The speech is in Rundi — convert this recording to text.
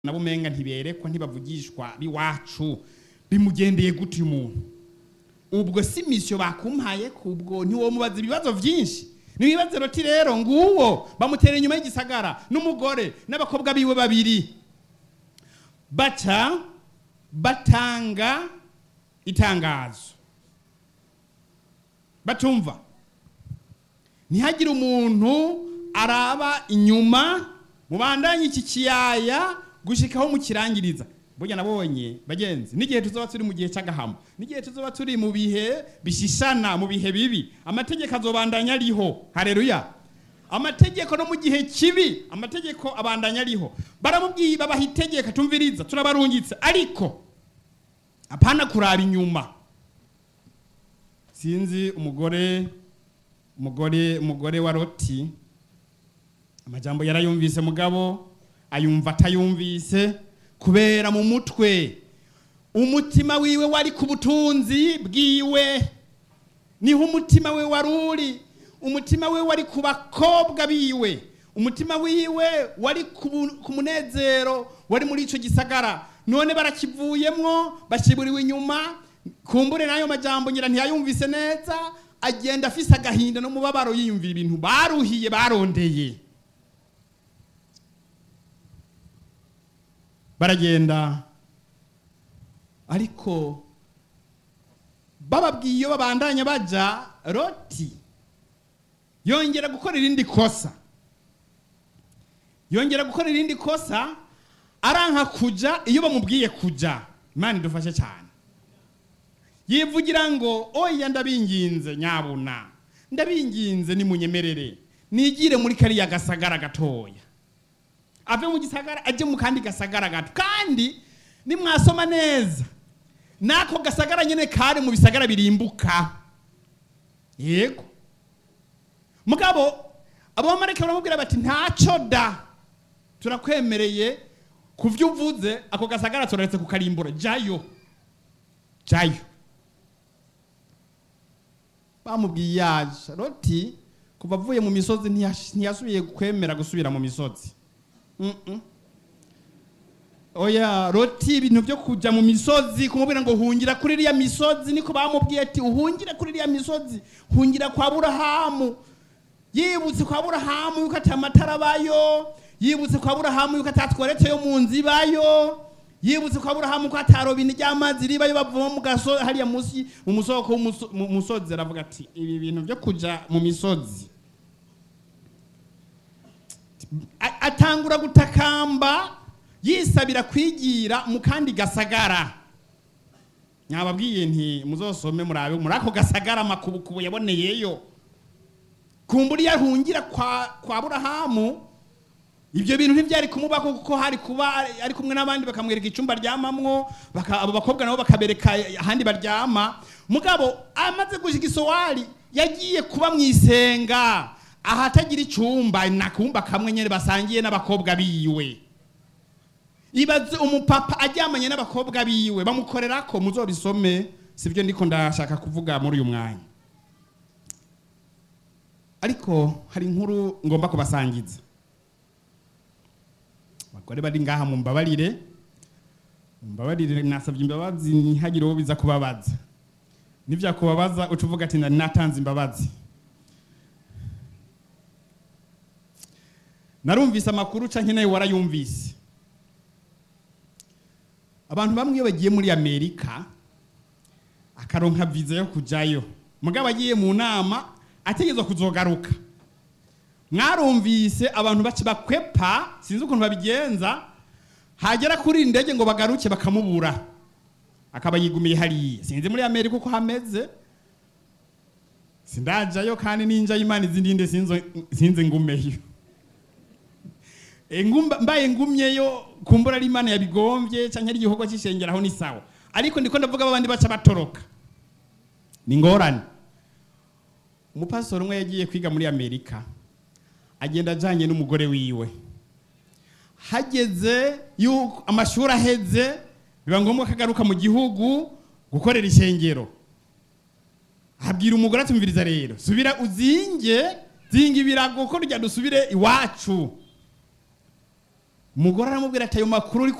nabo umenga ntiberekwa ntibavugishwa biwacu bimugendeye gute uyu muntu ubwo si misiyo bakumpaye kubwo ntiwomubaza ibibazo byinshi nibibaze roti rero nguwo bamutera inyuma y'igisagara n'umugore n'abakobwa biwe babiri baca batanga itangazo batumva ntihagire umuntu araba inyuma mubandanye iki kiyaya gushikaho mukirangiriza burya nabonye bagenzi n'igihe tuzoba turi mu gihe cy'agahamo n'igihe tuzoba turi mu bihe bishishana mu bihe bibi amategeko azobandanya ariho hareruya amategeko no mu gihe kibi amategeko abandanya ariho baramubwiye babaha itegeko tumviriza turabarungitse ariko apana kuraba inyuma sinzi umugore umugore umugore wa roti amajambo yarayumvise mugabo ayumva atayumvise kubera mu mutwe umutima wiwe wari ku butunzi bwiwe niho umutima we wari uri umutima we wari ku bakobwa biwe umutima wiwe wari ku munezero wari muri icyo gisagara none barakivuyemwo bashyiburiwe inyuma kumbure n'ayo majambo ngira ntiyayumvise neza agenda afise agahinda n'umubabaro yiyumvira ibintu baruhiye barondeye baragenda ariko bababwiye iyo babandanya baja roti yongera gukora irindi kosa yongera gukora irindi kosa aranka kuja iyo bamubwiye kuja imana idufashe cyane yivugira ngo oya ndabinginze nyabuna ndabinginze nimunyemerere nigire muri kariya gasagara gatoya ave mu gisagara ajye mu kandi gasagara gato kandi nimwasoma neza n'ako gasagara nyine kari mu bisagara birimbuka yego mugabo abamarayika baramubwira bati ntacyo da turakwemereye ku byo uvuze ako gasagara turaretse kukarimbura jayo jayo bamubwiye yaje roti kuva avuye mu misozi ntiyasubiye kwemera gusubira mu misozi oya roti ibintu byo kujya mu misozi kumubwira ngo hungira kuri iriya misozi niko bamubwiye ati uhungire kuri iriya misozi hungira kwa burahamu yibutse kwa burahamu yuko ati amatara abayo yibutse kwa burahamu yuko atatweretse yo mu nzu ibayo yibutse kwa burahamu ko atarobini ry'amazi ribayo bavoma mu gasozi hariya munsi mu musoko mu musozi aravuga ati ibi bintu byo kujya mu misozi atangura gutakamba yisabira kwigira mu kandi gasagara nyababwiye nti muzosome murabe muri ako gasagara amakubukubu yaboneyeyo kumbura iyo ahungira kwa burahamu ibyo bintu ntibyari kumubaho kuko hari kuba ari kumwe n'abandi bakamwereka icyumba aryamamwo abo bakobwa nabo bakabereka ahandi baryama mugabo amaze gushyika isowari yagiye kuba mu isenga ahatagira icyumba nakumba kamwe nyine basangiye n'abakobwa biwe ibaze umupapa aryamanye n'abakobwa biwe bamukorera ko muzobisome sibyo ndiko ndashaka kuvuga muri uyu mwanya ariko hari inkuru ngomba kubasangiza abagore bari ngaha mu mbabarire mbabarire nasabye imbabazi ntihagire uwo biza kubabaza nibyakubabaza uca uvuga ati nari natanze imbabazi narumvise amakuru canke nawe warayumvise abantu bamwe iyo bagiye muri amerika akaronka viza yo kujayo mugabo agiye mu nama ategerezwa kuzogaruka mwarumvise abantu baci bakwepa sinzi ukuntu babigenza hagera kuri indege ngo bagaruke bakamubura akaba yigumiye hariya sinzi muri amerika uko hameze sindajayo kandi ninjayo imana izindi nde sinzi ngumeyo mbaye ngumyeyo kumbura ari imana yabigombye cyangwa ari igikorwa cy'ishengeraho ni sawa ariko ndiko ndavuga abandi baca batoroka ni ngorane umupasitoro umwe yagiye kwiga muri amerika agenda ajyanye n'umugore wiwe hageze yuko amashuri aheze biba ngombwa ko agaruka mu gihugu gukorera ishengero abwira umugore atumviriza rero subira uzinge zinga ibirago ko rya dusubire iwacu umugore aramubwira ati ayo makuru uri